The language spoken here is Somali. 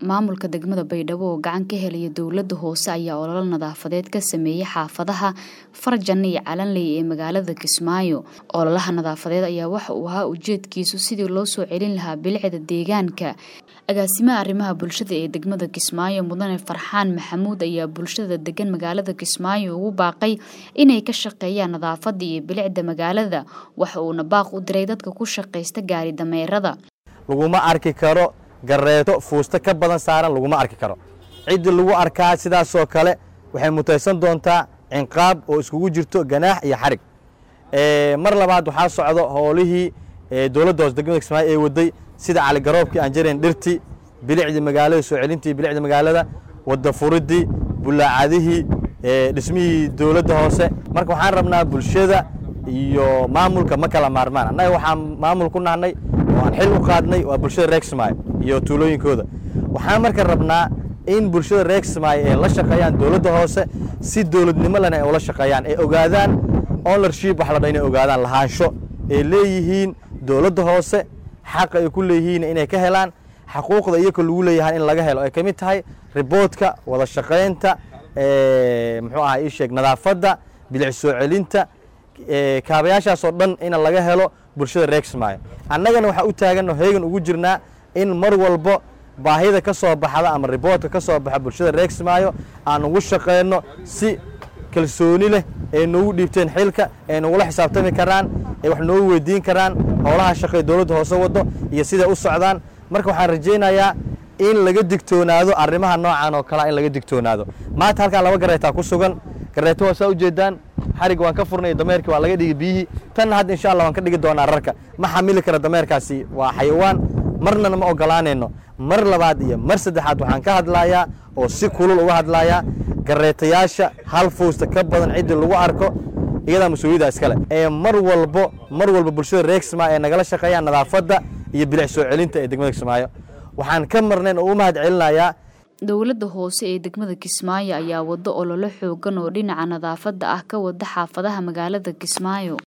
maamulka degmada baydhabo oo gacan ka helaya dowlada hoose ayaa ololo nadaafadeed ka sameeyey xaafadaha farjan iyo calanley ee magaalada kismaayo ololaha nadaafadeed ayaa waxa uu ahaa ujeedkiisu sidii loo soo celin lahaa bilicda deegaanka agaasimaha arrimaha bulshada ee degmada kismaayo mudane farxaan maxamuud ayaa bulshada degan magaalada kismaayo ugu baaqay inay ka shaqeeyaan nadaafada iyo bilicda magaalada waxa uuna baaq u diray dadka ku shaqaysta gaari dameerada laguma arki karo gareeto fuusta ka badan saaran laguma arki karo ciddii lagu arkaa sidaasoo kale waxay mutaysan doontaa cinqaab oo iskugu jirto ganaax iyo xarig mar labaad waxaa socdo howlihii dowladda hoose degmada kismaayo ee waday sida caligaroobkii aan jarayn dhirtii bilicdii magaalada soo celintii bilicda magaalada wadda furidii bulaacadihii dhismihii dowladda hoose marka waxaan rabnaa bulshada iyo maamulka ma kala maarmaan annaga waxaan maamul ku nahnay oo aan xil u qaadnay waa bulshada reer kismaayo iyo tuulooyinkooda waxaan marka rabnaa in bulshada reer kismaayo ay la shaqeeyaan dowladda hoose si dowladnimo lena ay ula shaqeeyaan ay ogaadaan ownership wax la dha inay ogaadaan lahaansho ay leeyihiin dowladda hoose xaqa ay ku leeyihiin inay ka helaan xaquuqda iyaka lagu leeyahay in laga helo ay ka mid tahay riboodka wada shaqaynta muxuu aha ii sheeg nadaafadda bilic soo celinta kaabayaashaasoo dhan in laga helo bulshada reer kismaayo annagana waxaa u taaganno heegan ugu jirnaa in mar walbo baahida ka soo baxda ama riboodka ka soo baxa bulshada reer kismaayo aan ugu shaqeyno si kalsooni leh ay noogu dhiibteen xilka ay nagula xisaabtami karaan ay wax noogu weydiin karaan howlaha shaqay dowladda hoose waddo iyo siday u socdaan marka waxaan rajaynayaa in laga digtoonaado arrimaha noocan oo kalea in laga digtoonaado maanta halkaan laba gareetaa ku sugan gareeto waa saa ujeedaan xarig waan ka furnay dameerkii waa laga dhigi biyihii tanna hadda insha allah waan ka dhigi doonaa rarka ma xamili kara dameerkaasi waa xayawaan marnana ma ogolaanayno mar labaad iyo mar saddexaad waxaan ka hadlayaa oo si kulul uga hadlayaa gareetayaasha hal fuusta ka badan ciddii lagu arko iyadaa mas-uuliyadda iskale ee mar walbo mar walba bulshada reer kismaayo ee nagala shaqeeyaan nadaafadda iyo bilic soo celinta ee degmada kismaayo waxaan ka marnayn oo u mahad celinayaa dowladda hoose ee degmada kismaayo ayaa wado ololo xoogan oo dhinaca nadaafadda ah ka wada xaafadaha magaalada kismaayo